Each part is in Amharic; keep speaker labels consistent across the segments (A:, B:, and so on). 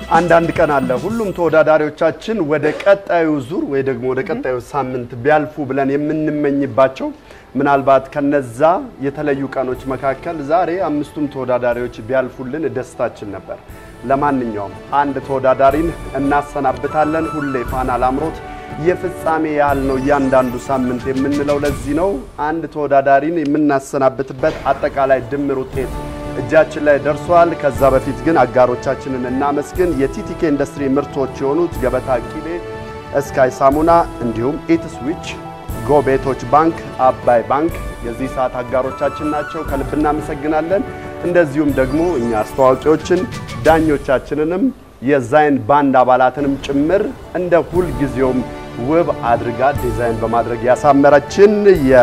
A: አንዳንድ ቀን አለ ሁሉም ተወዳዳሪዎቻችን ወደ ቀጣዩ ዙር ወይ ደግሞ ወደ ቀጣዩ ሳምንት ቢያልፉ ብለን የምንመኝባቸው ምናልባት ከነዛ የተለዩ ቀኖች መካከል ዛሬ አምስቱም ተወዳዳሪዎች ቢያልፉልን ደስታችን ነበር። ለማንኛውም አንድ ተወዳዳሪን እናሰናብታለን። ሁሌ ፋና ላምሮት የፍጻሜ ያህል ነው እያንዳንዱ ሳምንት የምንለው ለዚህ ነው። አንድ ተወዳዳሪን የምናሰናብትበት አጠቃላይ ድምር ውጤት እጃችን ላይ ደርሷል። ከዛ በፊት ግን አጋሮቻችንን እናመስግን። የቲቲኬ ኢንዱስትሪ ምርቶች የሆኑት ገበታ ቂቤ፣ እስካይ ሳሙና እንዲሁም ኢትስዊች፣ ጎቤቶች ባንክ፣ አባይ ባንክ የዚህ ሰዓት አጋሮቻችን ናቸው። ከልብ እናመሰግናለን። እንደዚሁም ደግሞ እኛ አስተዋቂዎችን ዳኞቻችንንም የዛይን ባንድ አባላትንም ጭምር እንደ ሁልጊዜውም ውብ አድርጋ ዲዛይን በማድረግ ያሳመረችን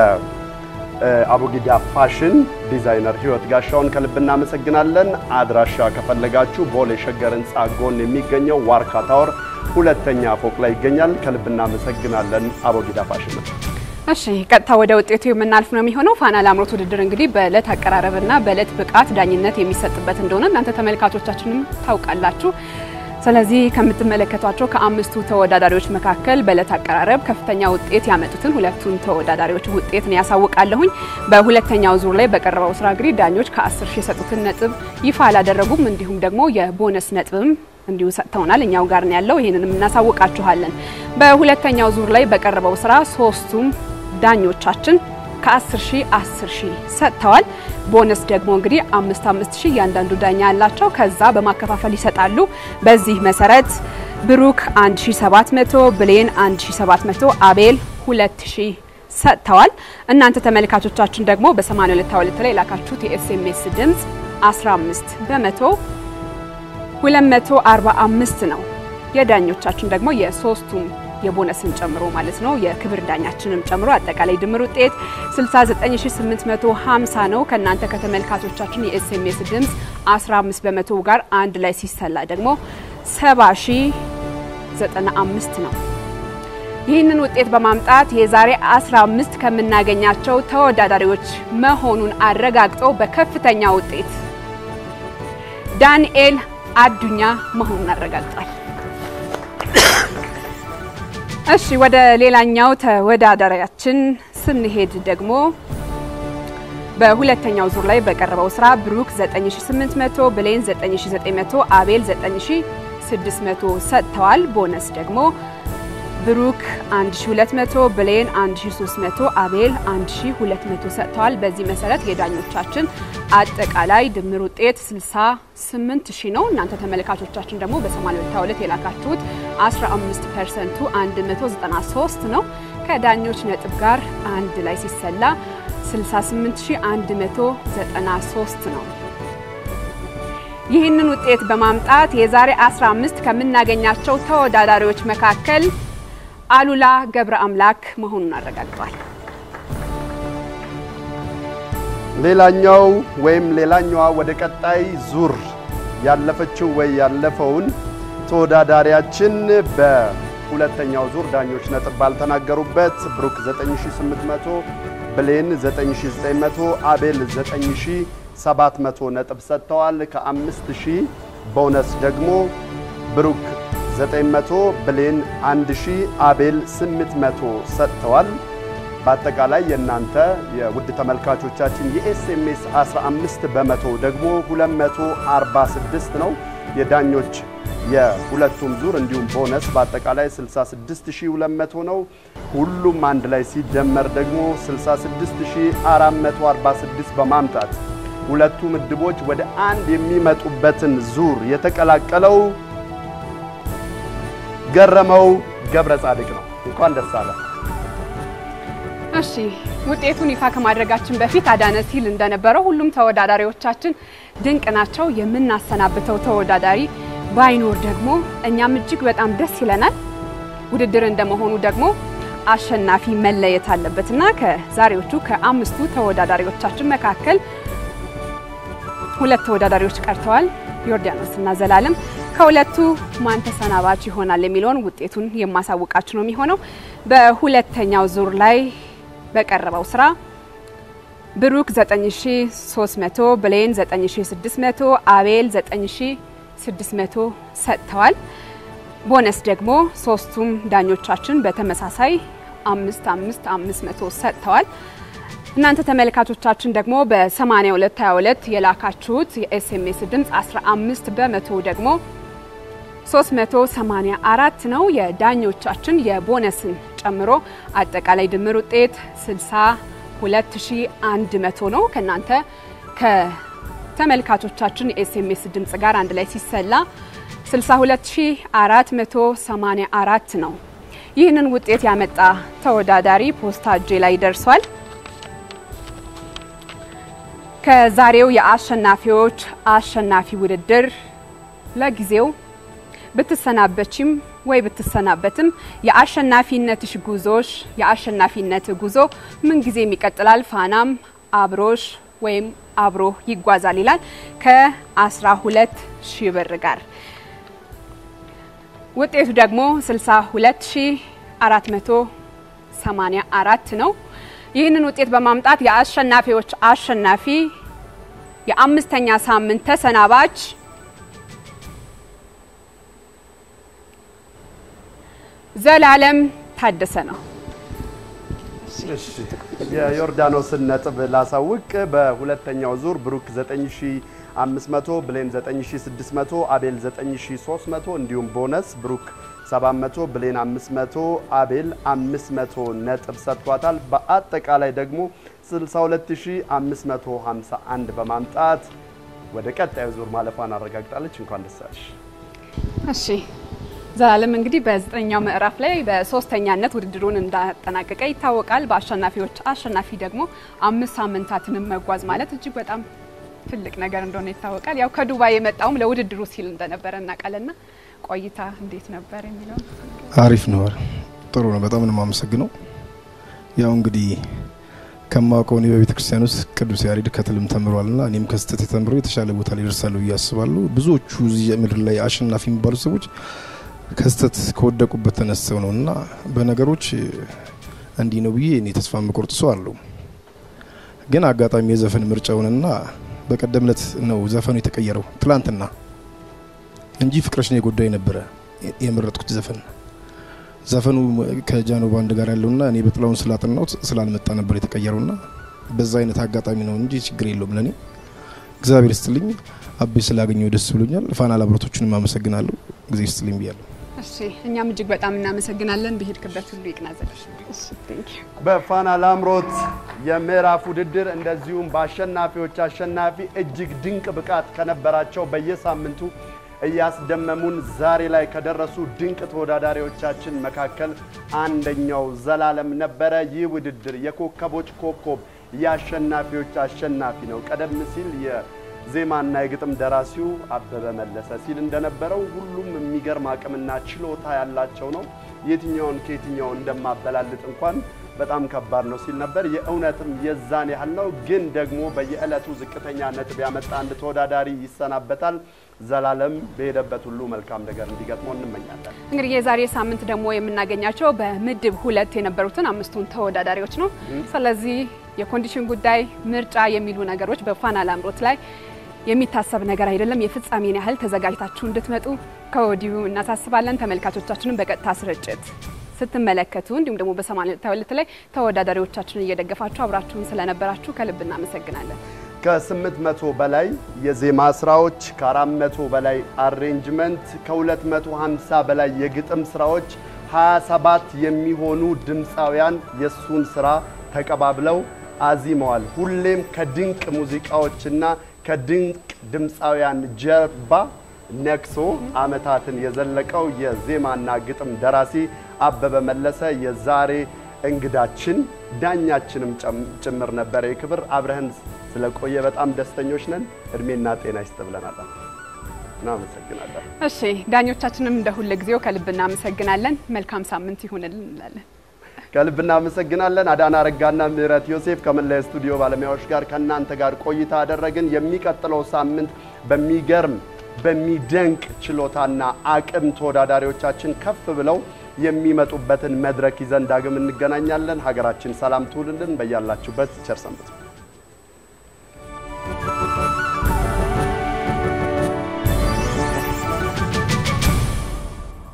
A: የአቡጊዳ ፋሽን ዲዛይነር ህይወት ጋሻውን ከልብ እናመሰግናለን። አድራሻ ከፈለጋችሁ ቦሌ ሸገር ህንፃ ጎን የሚገኘው ዋርካ ታወር ሁለተኛ ፎቅ ላይ ይገኛል። ከልብ እናመሰግናለን አቡጊዳ ፋሽን።
B: እሺ ቀጥታ ወደ ውጤቱ የምናልፍ ነው የሚሆነው። ፋና ላምሮት ውድድር እንግዲህ በእለት አቀራረብና በእለት ብቃት ዳኝነት የሚሰጥበት እንደሆነ እናንተ ተመልካቾቻችንም ታውቃላችሁ። ስለዚህ ከምትመለከቷቸው ከአምስቱ ተወዳዳሪዎች መካከል በእለት አቀራረብ ከፍተኛ ውጤት ያመጡትን ሁለቱን ተወዳዳሪዎች ውጤት ነው ያሳውቃለሁኝ። በሁለተኛው ዙር ላይ በቀረበው ስራ እንግዲህ ዳኞች ከ10 ሺህ የሰጡትን ነጥብ ይፋ አላደረጉም። እንዲሁም ደግሞ የቦነስ ነጥብም እንዲሁ ሰጥተውናል። እኛው ጋር ነው ያለው። ይህንንም እናሳውቃችኋለን። በሁለተኛው ዙር ላይ በቀረበው ስራ ሶስቱም ዳኞቻችን ከ10 ሺህ 10 ሺህ ሰጥተዋል። ቦነስ ደግሞ እንግዲህ አምስት አምስት ሺህ እያንዳንዱ ዳኛ ያላቸው ከዛ በማከፋፈል ይሰጣሉ። በዚህ መሰረት ብሩክ 1700፣ ብሌን 1700፣ አቤል 2000 ሰጥተዋል። እናንተ ተመልካቾቻችን ደግሞ በ8222 ላይ የላካችሁት የኤስኤምኤስ ድምፅ 15 በመቶ 245 ነው። የዳኞቻችን ደግሞ የሶስቱም የቦነስን ጨምሮ ማለት ነው የክብር ዳኛችንም ጨምሮ አጠቃላይ ድምር ውጤት 69850 ነው። ከእናንተ ከተመልካቾቻችን የኤስኤምኤስ ድምፅ 15 በመቶ ጋር አንድ ላይ ሲሰላ ደግሞ 70095 ነው። ይህንን ውጤት በማምጣት የዛሬ 15 ከምናገኛቸው ተወዳዳሪዎች መሆኑን አረጋግጠው በከፍተኛ ውጤት ዳንኤል አዱኛ መሆኑን አረጋግጧል። እሺ ወደ ሌላኛው ተወዳዳሪያችን ስንሄድ ደግሞ በሁለተኛው ዙር ላይ በቀረበው ስራ ብሩክ 9800፣ ብሌን 9900፣ አቤል 9600 ሰጥተዋል። ቦነስ ደግሞ ብሩክ 1200፣ ብሌን 1300፣ አቤል 1200 ሰጥተዋል። በዚህ መሰረት የዳኞቻችን አጠቃላይ ድምር ውጤት 68000 ነው። እናንተ ተመልካቾቻችን ደግሞ በ82 የላካችሁት 15 ፐርሰንቱ 193 ነው። ከዳኞች ነጥብ ጋር አንድ ላይ ሲሰላ 68193 ነው። ይህንን ውጤት በማምጣት የዛሬ 15 ከምናገኛቸው ተወዳዳሪዎች መካከል አሉላ ገብረ አምላክ መሆኑን አረጋግጧል።
A: ሌላኛው ወይም ሌላኛዋ ወደ ቀጣይ ዙር ያለፈችው ወይ ያለፈውን ተወዳዳሪያችን በሁለተኛው ዙር ዳኞች ነጥብ ባልተናገሩበት ብሩክ 9800፣ ብሌን 9900፣ አቤል 9700 ነጥብ ሰጥተዋል። ከ5000 ቦነስ ደግሞ ብሩክ 900 ብሌን 1000 አቤል 800 ሰጥተዋል። በአጠቃላይ የእናንተ የውድ ተመልካቾቻችን የኤስኤምኤስ 15 በመቶ ደግሞ 246 ነው። የዳኞች የሁለቱም ዙር እንዲሁም ቦነስ በአጠቃላይ 66200 ነው። ሁሉም አንድ ላይ ሲደመር ደግሞ 66446 በማምጣት ሁለቱ ምድቦች ወደ አንድ የሚመጡበትን ዙር የተቀላቀለው ገረመው ገብረ ጻድቅ ነው። እንኳን ደስ አለ።
B: እሺ ውጤቱን ይፋ ከማድረጋችን በፊት አዳነ ሲል እንደነበረው ሁሉም ተወዳዳሪዎቻችን ድንቅ ናቸው። የምናሰናብተው ተወዳዳሪ ባይኖር ደግሞ እኛም እጅግ በጣም ደስ ይለናል። ውድድር እንደመሆኑ ደግሞ አሸናፊ መለየት አለበትና ከዛሬዎቹ ከአምስቱ ተወዳዳሪዎቻችን መካከል ሁለት ተወዳዳሪዎች ቀርተዋል። ዮርዳኖስ እና ዘላለም ከሁለቱ ማን ተሰናባች ይሆናል የሚለውን ውጤቱን የማሳውቃችሁ ነው የሚሆነው። በሁለተኛው ዙር ላይ በቀረበው ስራ ብሩክ 9300፣ ብሌን 9600፣ አቤል 600 ሰጥተዋል። ቦነስ ደግሞ ሶስቱም ዳኞቻችን በተመሳሳይ አምስት አምስት አምስት መቶ ሰጥተዋል። እናንተ ተመልካቾቻችን ደግሞ በ8222 የላካችሁት የኤስኤምኤስ ድምፅ 15 በመቶ ደግሞ 384 ነው። የዳኞቻችን የቦነስን ጨምሮ አጠቃላይ ድምር ውጤት 62100 ነው። ከእናንተ ከተመልካቾቻችን የኤስኤምኤስ ድምፅ ጋር አንድ ላይ ሲሰላ 62484 ነው። ይህንን ውጤት ያመጣ ተወዳዳሪ ፖስታ እጄ ላይ ደርሷል። ከዛሬው የአሸናፊዎች አሸናፊ ውድድር ለጊዜው ብትሰናበችም ወይ ብትሰናበትም የአሸናፊነትሽ ጉዞሽ የአሸናፊነት ጉዞ ምን ጊዜም ይቀጥላል። ፋናም አብሮሽ ወይም አብሮ ይጓዛል ይላል ከ12 ሺህ ብር ጋር ውጤቱ ደግሞ 62484 ነው። ይህንን ውጤት በማምጣት የአሸናፊዎች አሸናፊ የአምስተኛ ሳምንት ተሰናባች ዘላለም ታደሰ ነው።
A: እሺ የዮርዳኖስን ነጥብ ላሳውቅ። በሁለተኛው ዙር ብሩክ 9500፣ ብሌን 9600፣ አቤል 9300 እንዲሁም ቦነስ ብሩክ 700፣ ብሌን 500፣ አቤል 500 ነጥብ ሰጥቷታል። በአጠቃላይ ደግሞ 62551 በማምጣት ወደ ቀጣዩ ዙር ማለፏን አረጋግጣለች። እንኳን ደስ አለሽ።
B: እሺ ዘላለም እንግዲህ በዘጠነኛው ምዕራፍ ላይ በሶስተኛነት ውድድሩን እንዳጠናቀቀ ይታወቃል። በአሸናፊዎች አሸናፊ ደግሞ አምስት ሳምንታትንም መጓዝ ማለት እጅግ በጣም ትልቅ ነገር እንደሆነ ይታወቃል። ያው ከዱባይ የመጣውም ለውድድሩ ሲል እንደነበረ እናውቃለና ቆይታ እንዴት ነበር የሚለው
C: አሪፍ ነው። ጥሩ ነው። በጣም ነው የማመሰግነው። ያው እንግዲህ ከማውቀው እኔ በቤተ ክርስቲያን ውስጥ ቅዱስ ያሬድ ከትልም ተምሯልና እኔም ከስህተት ተምሮ የተሻለ ቦታ ላይ ይደርሳሉ ብዬ አስባለሁ። ብዙዎቹ እዚህ ምድር ላይ አሸናፊ የሚባሉ ሰዎች ከስተት ከወደቁበት ተነስተው ነው እና በነገሮች እንዲህ ነው ብዬ እኔ ተስፋ የምቆርጥ ሰው አለው። ግን አጋጣሚ የዘፈን ምርጫውንና በቀደም ዕለት ነው ዘፈኑ የተቀየረው ትላንትና እንጂ ፍቅረሽ ነው የጎዳኝ ነበረ የመረጥኩት ዘፈን ዘፈኑ ከጃኖ ባንድ ጋር ያለውና እኔ በጥላውን ስላጠናሁት ስላልመጣ ነበር የተቀየረውና በዛ አይነት አጋጣሚ ነው እንጂ ችግር የለውም ለእኔ እግዚአብሔር ይስጥልኝ። አቤ ስላገኘው ደስ ብሎኛል። ፋና ላብረቶችንም አመሰግናለሁ። ጊዜ ይስጥልኝ ብያለሁ።
B: እሺ እኛም እጅግ በጣም እናመሰግናለን። በሄድክበት ሁሉ ይቅናዘልሽ። እሺ ቴንክ ዩ
A: በፋና ላምሮት የምዕራፍ ውድድር እንደዚሁም በአሸናፊዎች አሸናፊ እጅግ ድንቅ ብቃት ከነበራቸው በየሳምንቱ እያስደመሙን ዛሬ ላይ ከደረሱ ድንቅ ተወዳዳሪዎቻችን መካከል አንደኛው ዘላለም ነበረ። ይህ ውድድር የኮከቦች ኮከብ የአሸናፊዎች አሸናፊ ነው። ቀደም ሲል የዜማና የግጥም ደራሲው አበበ መለሰ ሲል እንደነበረው ሁሉም የሚገርም አቅምና ችሎታ ያላቸው ነው። የትኛውን ከየትኛው እንደማበላልጥ እንኳን በጣም ከባድ ነው ሲል ነበር። የእውነትም የዛን ያህል ነው። ግን ደግሞ በየዕለቱ ዝቅተኛ ነጥብ ያመጣ አንድ ተወዳዳሪ ይሰናበታል። ዘላለም በሄደበት ሁሉ መልካም ነገር እንዲገጥመው እንመኛለን።
B: እንግዲህ የዛሬ ሳምንት ደግሞ የምናገኛቸው በምድብ ሁለት የነበሩትን አምስቱን ተወዳዳሪዎች ነው። ስለዚህ የኮንዲሽን ጉዳይ፣ ምርጫ የሚሉ ነገሮች በፋና ላምሮት ላይ የሚታሰብ ነገር አይደለም። የፍጻሜን ያህል ተዘጋጅታችሁ እንድትመጡ ከወዲሁ እናሳስባለን። ተመልካቾቻችንን በቀጥታ ስርጭት ስትመለከቱ እንዲሁም ደግሞ በ82 ላይ ተወዳዳሪዎቻችንን እየደገፋችሁ አብራችሁን ስለነበራችሁ ከልብ እናመሰግናለን።
A: ከስምንት መቶ በላይ የዜማ ስራዎች፣ ከ400 በላይ አሬንጅመንት፣ ከ250 በላይ የግጥም ስራዎች፣ 27 የሚሆኑ ድምፃውያን የሱን ስራ ተቀባብለው አዚመዋል። ሁሌም ከድንቅ ሙዚቃዎችና ከድንቅ ድምፃውያን ጀርባ ነክሶ ዓመታትን የዘለቀው የዜማና ግጥም ደራሲ አበበ መለሰ የዛሬ እንግዳችን ዳኛችንም ጭምር ነበረ። የክብር አብረህን ስለቆየ በጣም ደስተኞች ነን። እድሜና ጤና ይስጥ ብለናል። እናመሰግናለን።
B: እሺ ዳኞቻችንም እንደ ሁል ጊዜው ከልብ እናመሰግናለን። መልካም ሳምንት ይሁንልን እንላለን።
A: ከልብ እናመሰግናለን። አዳና ረጋና ምህረት ዮሴፍ ከመላ ስቱዲዮ ባለሙያዎች ጋር ከእናንተ ጋር ቆይታ አደረግን። የሚቀጥለው ሳምንት በሚገርም በሚደንቅ ችሎታና አቅም ተወዳዳሪዎቻችን ከፍ ብለው የሚመጡበትን መድረክ ይዘን ዳግም እንገናኛለን። ሀገራችን ሰላም ትውልልን። በያላችሁበት ቸር ሰንብቱ።